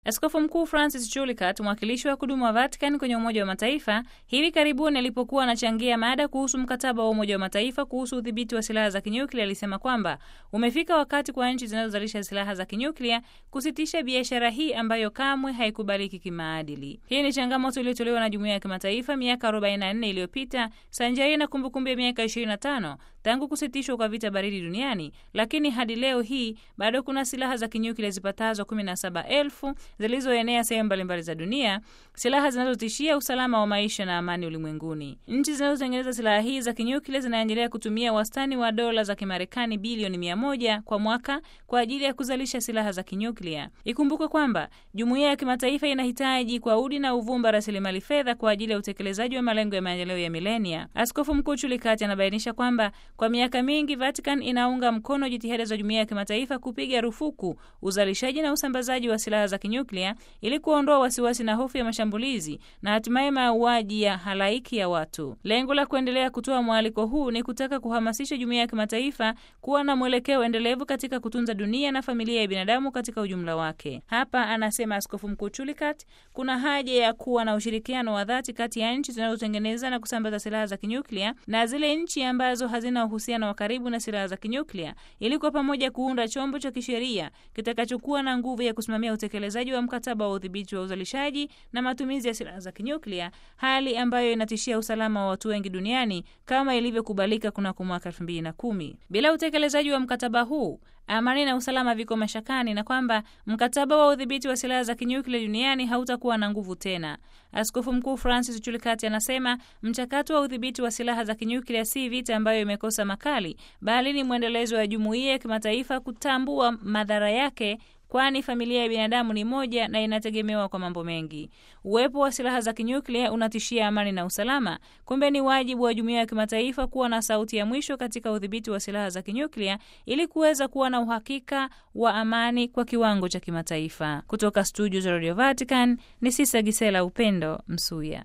Askofu Mkuu Francis Chulikat, mwakilishi wa kudumu wa Vatican kwenye Umoja wa Mataifa, hivi karibuni alipokuwa anachangia mada kuhusu mkataba wa Umoja wa Mataifa kuhusu udhibiti wa silaha za kinyuklia, alisema kwamba umefika wakati kwa nchi zinazozalisha silaha za kinyuklia kusitisha biashara hii ambayo kamwe haikubaliki kimaadili. Hii ni changamoto iliyotolewa na jumuiya ya kimataifa miaka 44 iliyopita sanjari na kumbukumbu ya miaka 25 tangu kusitishwa kwa vita baridi duniani, lakini hadi leo hii bado kuna silaha za kinyuklia zipatazo 17,000 zilizoenea sehemu mbalimbali za dunia, silaha zinazotishia usalama wa maisha na amani ulimwenguni. Nchi zinazotengeneza silaha hii za kinyuklia zinaendelea kutumia wastani wa dola za Kimarekani bilioni 100 kwa mwaka kwa ajili ya kuzalisha silaha za kinyuklia. Ikumbukwe kwamba jumuiya ya kimataifa inahitaji kwa udi na uvumba rasilimali fedha kwa ajili ya utekelezaji wa malengo ya maendeleo ya milenia. Askofu Mkuu Chulikati anabainisha kwamba kwa miaka mingi Vatican inaunga mkono jitihada za jumuiya ya kimataifa kupiga rufuku uzalishaji na usambazaji wa silaha za kinyuklia ili kuondoa wasiwasi na hofu ya mashambulizi na hatimaye mauaji ya halaiki ya watu. Lengo la kuendelea kutoa mwaliko huu ni kutaka kuhamasisha jumuiya ya kimataifa kuwa na mwelekeo endelevu katika kutunza dunia na familia ya binadamu katika ujumla wake. Hapa anasema Askofu Mkuu Chulikat, kuna haja ya kuwa na ushirikiano wa dhati kati ya nchi zinazotengeneza na kusambaza silaha za kinyuklia na zile nchi ambazo hazina uhusiano wa karibu na silaha za kinyuklia ili kwa pamoja kuunda chombo cha kisheria kitakachokuwa na nguvu ya kusimamia utekelezaji wa mkataba wa udhibiti wa uzalishaji na matumizi ya silaha za kinyuklia, hali ambayo inatishia usalama wa watu wengi duniani kama ilivyokubalika kunako mwaka 2010. Bila utekelezaji wa mkataba huu amani na usalama viko mashakani na kwamba mkataba wa udhibiti wa silaha za kinyuklia duniani hautakuwa na nguvu tena. Askofu Mkuu Francis Chulikati anasema mchakato wa udhibiti wa silaha za kinyuklia si vita ambayo imekosa makali, bali ni mwendelezo wa jumuiya ya kimataifa kutambua madhara yake kwani familia ya binadamu ni moja na inategemewa kwa mambo mengi. Uwepo wa silaha za kinyuklia unatishia amani na usalama. Kumbe ni wajibu wa jumuiya ya kimataifa kuwa na sauti ya mwisho katika udhibiti wa silaha za kinyuklia ili kuweza kuwa na uhakika wa amani kwa kiwango cha kimataifa. Kutoka studio za Radio Vatican ni Sisa Gisela Upendo Msuya.